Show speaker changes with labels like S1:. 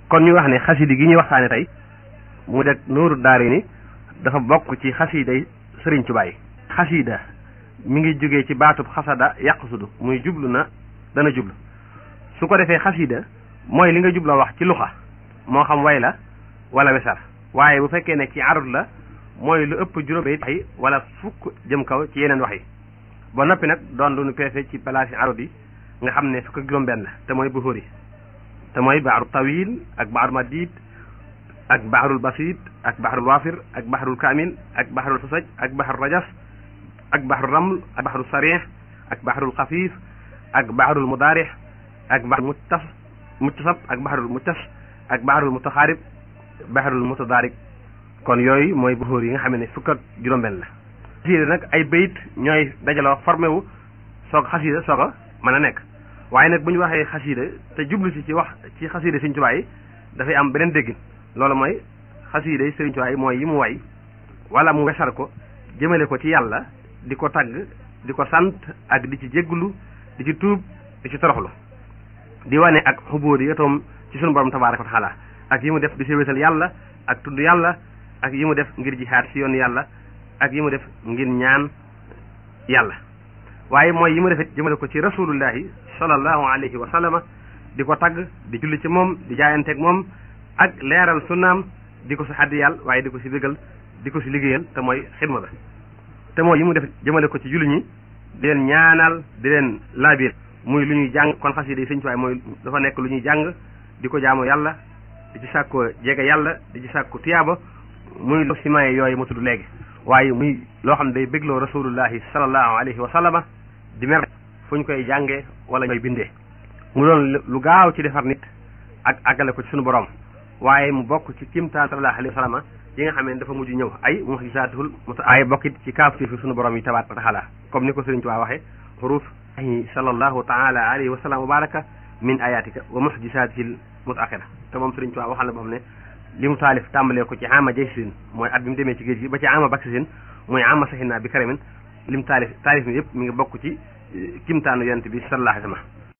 S1: kon ñu wax ne xasida gi ñuy waxtaane tey mu de nuuru daari ni dafa bokk ci xasida yi sëriñ Tuubaa yi xasida mi ngi jógee ci baatub xasada yàqsudu muy jublu na dana jublu su ko defee xasida mooy li nga jubloo wax ci luxa moo xam way la wala wesar waaye bu fekkee ne ci arut la mooy lu ëpp juróom wax yi wala fukk jëm kaw ci yeneen wax yi ba noppi nag doon lu nu peese ci place yi arut yi nga xam ne fukk ak juróom benn te mooy buxóor yi te mooy baaru tawil ak baaru madid ak baharul basit ak baharul waafir ak baharul kaamil ak baharul fasaj ak baharul rajas ak baharul raml ak baharul sarih ak baharul xafiif ak baharul mudaarix ak baharul muttas muttasab ak baharul muttas ak baharul mutaxaarib baharul mutadaarik kon yooyu mooy buxóor yi nga xam ne fukk ak juróom-benn la xasiida nag ay bayit ñooy dajaloo formé wu soog xasiida soog a mën a nekk waaye nag bu ñu waxee xasiida te jublu si ci wax ci xasiida Sëriñ Tuubaa yi dafay am beneen déggin loolu mooy xasiida yi Sëriñ Tuubaa yi mooy yi mu way wala mu wesar ko jëmale ko ci yàlla di ko tagg di ko sant ak di ci jégglu di ci tuub di ci toroxlu di wane ak xubóodi yatoom ci sunu borom tabaaraka wa taala ak yi mu def di si wéetal yàlla ak tudd yàlla ak yi mu def ngir jihaad si yoon yàlla ak yi mu def ngir ñaan yàlla waaye mooy yi mu defit jëmale ko ci rasulullahi sallallahu alayhi wa sallama di ko tagg di julli ci moom di jaayanteeg moom ak leeral sunnaam di ko si xaddi yàlla waaye di ko si bégal di ko si liggéeyal te mooy xidma ba te mooy yi mu def jëmale ko ci julli ñi di leen ñaanal di leen laabir muy lu ñuy jàng kon xasida yi Sëriñ Tuubaa mooy dafa nekk lu ñuy jàng di ko jaamu yàlla di ci sàkko jege yàlla di ci sàkko tiyaaba muy lo simaye yooyu ma tudd léegi waaye muy loo xam ne day bégloo rasulullahi sallallahu alayhi wa sallama di mer fu ñu koy jàngee wala ñu koy bindee mu doon lu gaaw ci defar nit ak àggale ko ci suñu borom waaye mu bokk ci kimtaan sallallahu alayhi wa sallama yi nga xam ne dafa mujj ñëw ay muxjisaatul muta ay bokkit ci kaafti fi suñu borom yi tabaaraka wa taala comme ni ko Sëriñ Tuubaa waxee xuruuf ay sallallahu taala alayhi wa sallam wa baraka min ayatika wa muxjisaatil mutaaxira te moom Sëriñ Tuubaa waxal na boo xam ne li mu taalif tàmbalee ko ci ama jaysin mooy at bi mu demee ci géej gi ba ci ama baksisin mooy ama saxina bi karamin li mu taalif taalif mi yëpp mi ngi bokk ci kimtaanu yonent bi sallallahu alayhi wa sallam